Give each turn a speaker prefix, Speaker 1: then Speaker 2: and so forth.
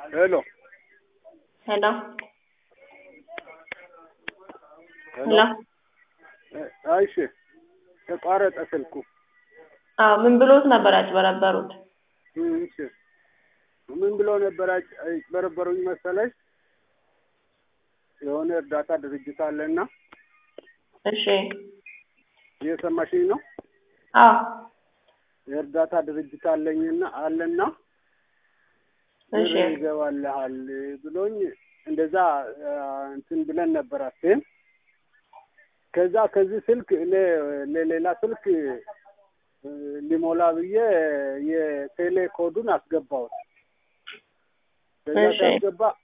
Speaker 1: ሄሎ
Speaker 2: ሄሎ
Speaker 1: ሄሎ
Speaker 2: ሄሎ
Speaker 1: እሺ ተቋረጠ ስልኩ
Speaker 2: አዎ ምን ብሎት ነበር ያጭበረበሩት?
Speaker 1: እም፣ እሺ ምን ብሎ ነበር ያጭ- ያጭበረበሩኝ መሰለሽ? የሆነ እርዳታ ድርጅት አለና
Speaker 2: እሺ
Speaker 1: እየሰማሽኝ ነው?
Speaker 2: አዎ
Speaker 1: የእርዳታ ድርጅት አለኝና አለና
Speaker 2: እሺ
Speaker 1: ብር ይገባልሃል ብሎኝ እንደዛ አ፣ እንትን ብለን ነበር አስቴን ከዛ ከዚህ ስልክ ለ- ለሌላ ስልክ እ፣ ሊሞላ ብዬ የቴሌ ኮዱን አስገባሁት። ከዛ
Speaker 2: እሺ።
Speaker 1: ሲያስገባ